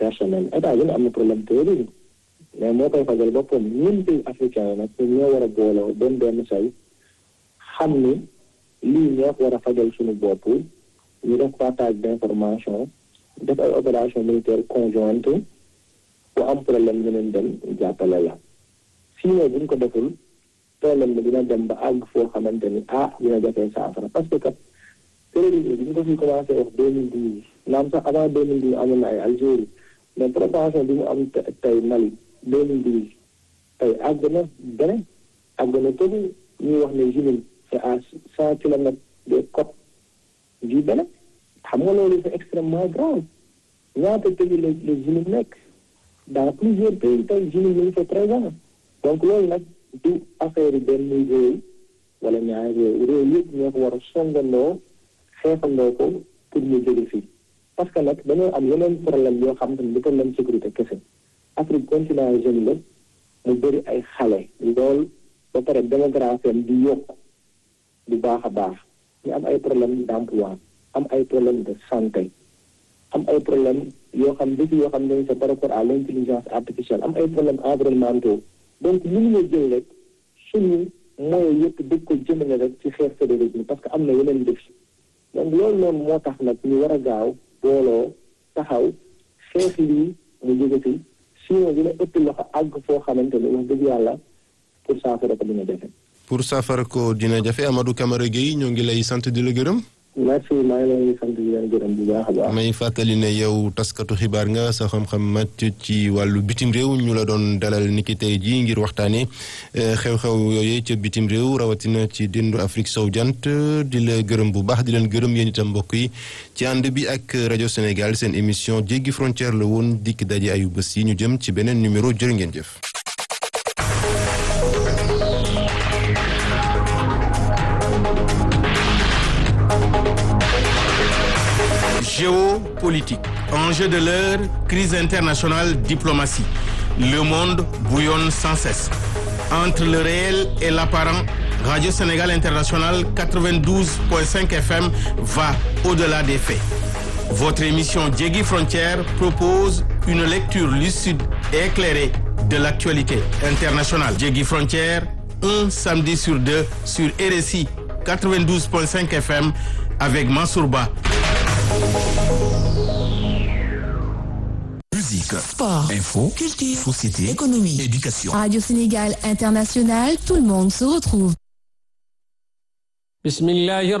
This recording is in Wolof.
personnel état bi am na problème terrorisme mais moo koy fajal boppam ñun pays africain yi nag ñoo war a booloo doon benn say xam ni lii ñoo ko war a fajal suñu bopp ñu def partage d'information def ay opération militaire conjointe bu am problème ñu leen dem jàppale la sinon bu ñu ko deful problème bi dina dem ba àgg foo xamante ni ah dina jafee saafara parce que kat terrorisme bi ñu ko fi commencé wax deux mille douze naam sax avant deux mille douze amoon na ay Algérie mais propension bi mu am tey Mali deux mille douze tey àgg na beneen àgg na Togo ñuy wax ne Junin c'est à cent kilomètres des côtes du Bénin xam nga loolu c'est extrêmement grave ñaata pays la la Junin nekk dans plusieurs pays tey Junin ñu ngi fa présent donc loolu nag du affaire benn réew wala ñaari réew réew yëpp ñoo ko war a songandoo xeexandoo ko pour ñu jóge fii parce que nag dañoo am yeneen problème yoo xam te ne du problème sécurité kese Afrique continent jeune la mu bëri ay xale lool ba pare démographie am di yokk bu baax a baax ñu am ay problème d'emploi am ay problème de santé am ay problème yoo xam défi yoo xam ne c'est par rapport à l'intelligence artificielle am ay problème environnementaux donc mënuñu jël rek suñu moyens yëpp dëgg ko jëmale rek ci xeex terrorisme parce que am na yeneen défi donc loolu noonu moo tax nag ñu war a gaaw booloo taxaw xeex lii mu jóge fi sinon dina ëpp loxo àgg foo xamante ni wax dëgg yàlla pour saafara ko dina jafe. pour saafara ko dina jafe Amadou Camara Gueye ñoo ngi lay sant di la gërëm. merci maa ngi lay sant di leen gërëm bu baax a baax. may fàttali ne yow taskatu xibaar nga sa xam-xam màcc ci wàllu bitim réew ñu la doon dalal niki tey jii ngir waxtaanee xew-xew yooyu ca bitim réew rawatina ci dindu Afrique sow jant di la gërëm bu baax di leen gërëm yéen itam mbokk yi ci ànd bi ak rajo Sénégal seen émission jéggi frontière la woon dikk daje ayu bés yi ñu jëm ci beneen numéro jërë ngeen jëf. Géopolitique, enjeu de l'heure, crise internationale, diplomatie. Le monde bouillonne sans cesse. Entre le réel et l'apparent, Radio Sénégal International 92.5 FM va au-delà des faits. Votre émission Djegui Frontière propose une lecture lucide et éclairée de l'actualité internationale. Djegui Frontière, un samedi sur deux sur RSI 92.5 FM avec Mansourba. Musique, Sport, info, culture, société, économie, éducation. Radio Sénégal International, tout le monde se retrouve. بسم الله